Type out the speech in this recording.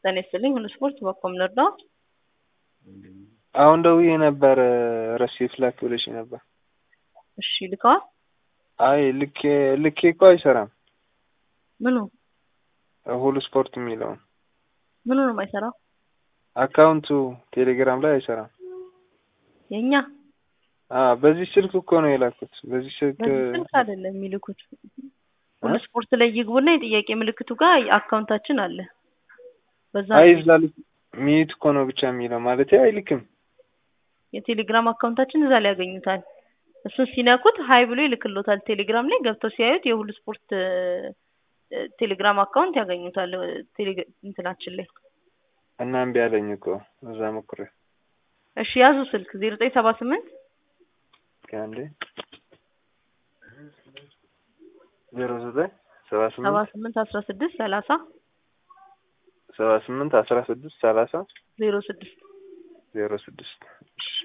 ጤና ይስጥልኝ ሁሉ ስፖርት በኮም ልርዳው? አሁን ደውዬ ነበር ረሲት ላክ ብለሽ ነበር። እሺ ልከዋል? አይ ልኬ ልኬ እኮ አይሰራም። ምኑ ሁሉ ስፖርት የሚለውን ምኑ ነው የማይሰራው? አካውንቱ ቴሌግራም ላይ አይሰራም። የኛ አዎ በዚህ ስልክ እኮ ነው የላኩት። በዚህ ስልክ በዚህ ስልክ አይደለም የሚልኩት። ሁሉ ስፖርት ላይ ይግቡና የጥያቄ ምልክቱ ጋር አካውንታችን አለ። በዛ አይ እዛ ልክ ሚዩት እኮ ነው ብቻ የሚለው ማለት አይልክም። የቴሌግራም አካውንታችን እዛ ላይ ያገኙታል። እሱን ሲነኩት ሀይ ብሎ ይልክሎታል። ቴሌግራም ላይ ገብተው ሲያዩት የሁሉ ስፖርት ቴሌግራም አካውንት ያገኙታል። ቴሌ- እንትናችን ላይ እና እምቢ አለኝ እኮ እዛ ሞክሬ እሺ ያዙ ስልክ ዜሮ ዘጠኝ ሰባ ስምንት አንዴ ዜሮ ዘጠኝ ሰባ ሰባ ስምንት ስምንት አስራ ስድስት ሰላሳ ሰባ ስምንት አስራ ስድስት ሰላሳ ዜሮ ስድስት ዜሮ ስድስት